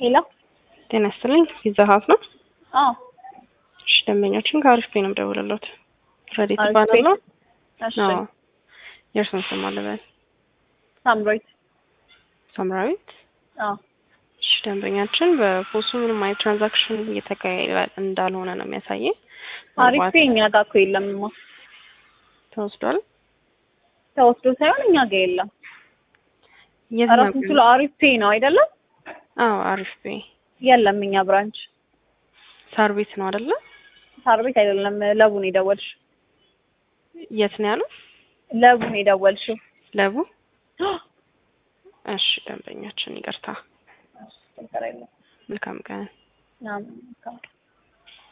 ሄሎ ጤና ይስጥልኝ። ፒዛ ሀት ነው። አዎ እሺ ደንበኛችን ከአሪፍ ፔ ነው የምደውልልዎት። ረዴት አሪፍ እባላለሁ። እሺ አዎ የእርስዎን ስም አልበል። ሳምራዊት ሳምራዊት። አዎ እሺ ደንበኛችን በፖሱ ምንም አይነት ትራንዛክሽን እየተካሄደ እንዳልሆነ ነው የሚያሳየኝ። አሪፍ ምናልባት ፔ እኛ ጋር እኮ የለምማ ተወስዷል። ተወስዶ ሳይሆን እኛ ጋር የለም። የት ራሱ ነበር? ስለ አሪፍ ፔ ነው አይደለም? አዎ አሪፍ ፔ የለም እኛ ብራንች ሳር ቤት ነው አይደለ? ሳር ቤት አይደለም። ለቡን የደወልሽው የት ነው ያሉት? ለቡን የደወልሽው ለቡ። እሺ ደንበኛችን ይቅርታ። ችግር የለም። መልካም ቀን። ምናምን